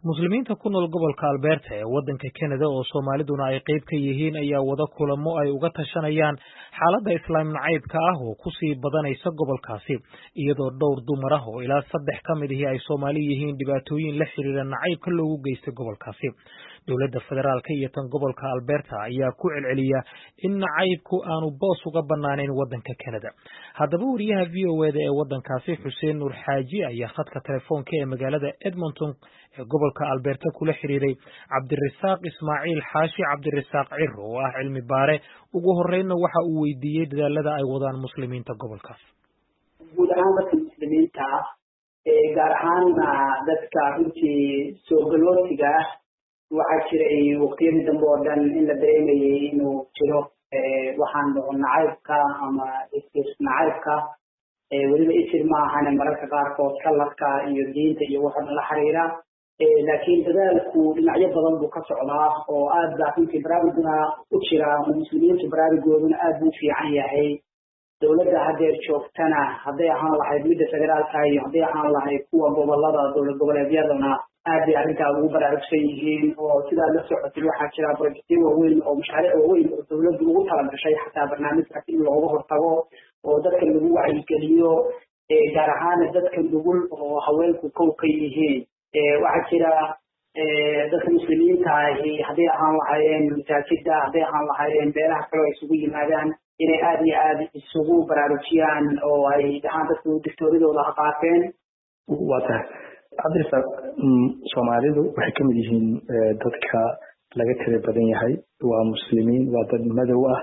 muslimiinta ku nool gobolka alberta ee waddanka canada oo soomaaliduna ay qayb ka yihiin ayaa wada kulamo ay uga tashanayaan xaaladda islaam nacaybka ah oo kusii badanaysa gobolkaasi iyadoo dhowr dumar ah oo ilaa saddex ka mid ihi ay soomaali yihiin dhibaatooyin la xiriira nacaybka loogu geystay gobolkaasi dowladda federaalka iyo tan gobolka alberta ayaa ku celceliya in nacaybku aanu boos uga banaanayn waddanka canada haddaba wariyaha v o eda ee waddankaasi xuseen nuur xaaji ayaa khadka telefoonka ee magaalada edmonton ee gobolka alberta kula xiriiray cabdirasaaq ismaaciil xaashi cabdirasaaq ciro oo ah cilmi baare ugu horreynna waxa uu weydiiyey dadaalada ay wadaan muslimiinta gobolkaas guud ahaan dadka muslimiinta gaar ahaanna dadka runtii soogaloosiga ah waxaa jiray waqtiyadii dambe oo dhan in la dareemayay inuu jiro waxaan dhaho nacaybka ama is nacaybka weliba isir ma ahane mararka qaarkood kaladka iyo diinta iyo waxa dhan la xiriira laakiin dadaalku dhinacyo badan buu ka socdaa oo aad baa runtii baraaruguna u jira muslimiintu baraarugooduna aad buu fiican yahay dowladda haddeer joogtana hadday ahaan lahayd midda federaalka iyo hadday ahaan lahayd kuwa gobolada dowlad goboleedyadana aad bay arrintaa ugu baraarugsan yihiin oo sidaa la socotay waxaa jira projectyo waaweyn oo mashaariic waaweyn oo dowladdu ugu talagashay xataa barnaamijkaas in looga hortago oo dadka lagu wacyigeliyo gaar ahaana dadka nugul oo haweenku kow ka yihiin waxaa jira dadka muslimiinta ahi hadday ahaan lahaayeen masaajida hadday ahaan lahaayeen meelaha kale oo isugu yimaadaan inay aad iyo aad isugu baraarujiyaan oo ay dhahaan dadku dictooradooda ha qaateen waa tahay cabdirasaaq soomaalidu waxay ka mid yihiin dadka laga tira badan yahay waa muslimiin waa dad madow ah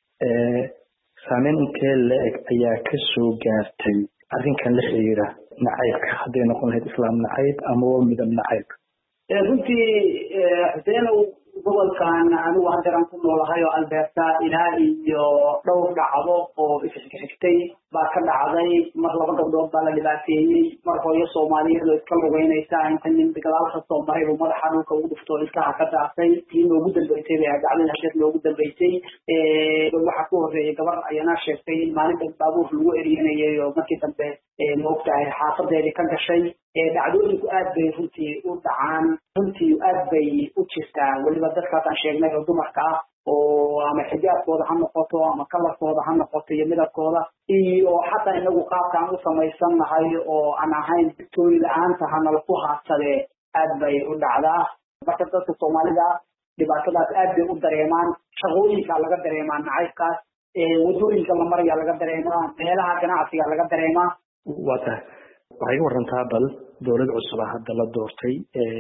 saameyn intee la-eg ayaa ka soo gaartay arrinkan la xiriira nacaybka hadday noqon lahayd islaam nacayb amaba midab nacayb runtii xuseenow gobolkan anigu haddeeran ku noolahay oo alberta ilaa iyo dhowr dhacdo oo isxigxigtay baa ka dhacday mar laba gabdhood baa la dhibaateeyey mar hooyo soomaaliyeed oo iska lugeynaysa inta nin gadaal kasoo maray buu madaxa dhulka ugu dhuftoo ilkaha ka daasay tii noogu dambeysay bay dhacdada hasheed noogu dambeysay waxaa ku horreeyay gabar ayana sheegtay in maalinta baabuur lagu eryanayay oo markii dambe maogtahay xaafadeedii ka gashay dhacdooyinku aad bay runtii u dhacaan runtii aad bay u jirtaa weliba dadkaas aan sheegnay oo dumarka ah oo ama xijaabkooda ha noqoto ama kalarkooda ha noqoto iyo midabkooda iyo xataa inagu qaabka aan u samaysan nahay oo aan ahayn victoori la-aanta hanala ku haadsadee aad bay u dhacdaa marka dadka soomaalida dhibaatadaas aad bay u dareemaan shaqooyinka laga dareemaa nacaybkaas wadooyinka la maraya laga dareemaa meelaha ganacsiga laga dareemaa waa tahay waxay ka warantaa bal dowlad cusub a hadda la doortay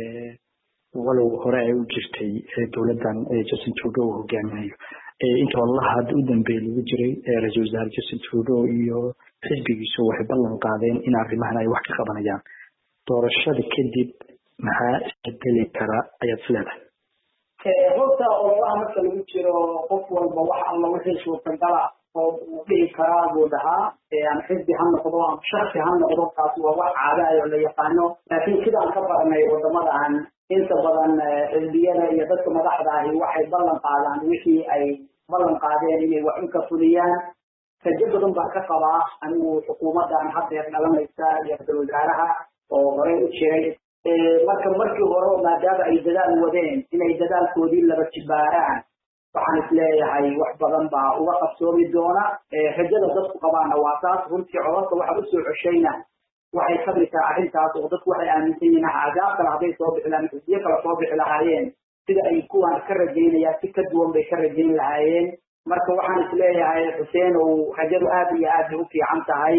walow hore ay u jirtay dowladdan justin trudeau uu hogaaminayo inta wallaha hadda u dambeeya lagu jiray ra-iisul wasaare justin trudeau iyo xisbigiisu waxay ballan qaadeen in arrimahan ay wax ka qabanayaan doorashada kadib maxaa isbedeli kara ayaad is leedahay horta ololaha marka lagu jiro qof walba wax alla wixii suurtagala oo uu dhihi karaa buu dhahaa ama xisbi ha noqdo ama shaksi ha noqdo kaas waa wax caadaay oo la yaqaano laakiin sidaan ka baranay wadamadan inta badan xisbiyada iyo dadka madaxda ahi waxay ballan qaadaan wixii ay ballan qaadeen inay wax u ka fuliyaan rajo badan baa ka qabaa anigu xukuumadan haddeer dhalanaysa iyo ra-isul wasaaraha oo horey u jiray marka markii hore maadaama ay dadaal wadeen inay dadaalkoodii laba jibaaraan waxaan isleeyahay wax badan baa uga qabsoomi doona rajada dadku qabaana waa taas runtii codadka waxa usoo coshayna waxay ka mid tahay arrintaas oo dadku waxay aaminsan yihiin cadaab kale hadday soo bixi lahayen xisbiyo kale soo bixi lahaayeen sida ay kuwaan ka rajaynayaan si ka duwan bay ka rajayn lahaayeen marka waxaan isleeyahay xuseen ow rajadu aad iyo aad bay u fiican tahay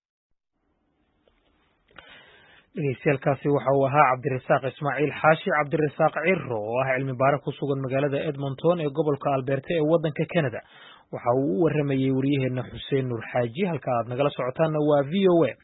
dhegeystayaaalkaasi waxa uu ahaa cabdirasaaq ismaaciil xaashi cabdirasaaq ciro oo ah cilmi baare ku sugan magaalada edmonton ee gobolka alberta ee waddanka canada waxa uu u waramayey wariyaheena xuseen nuur xaaji halka aad nagala socotaanna waa v o a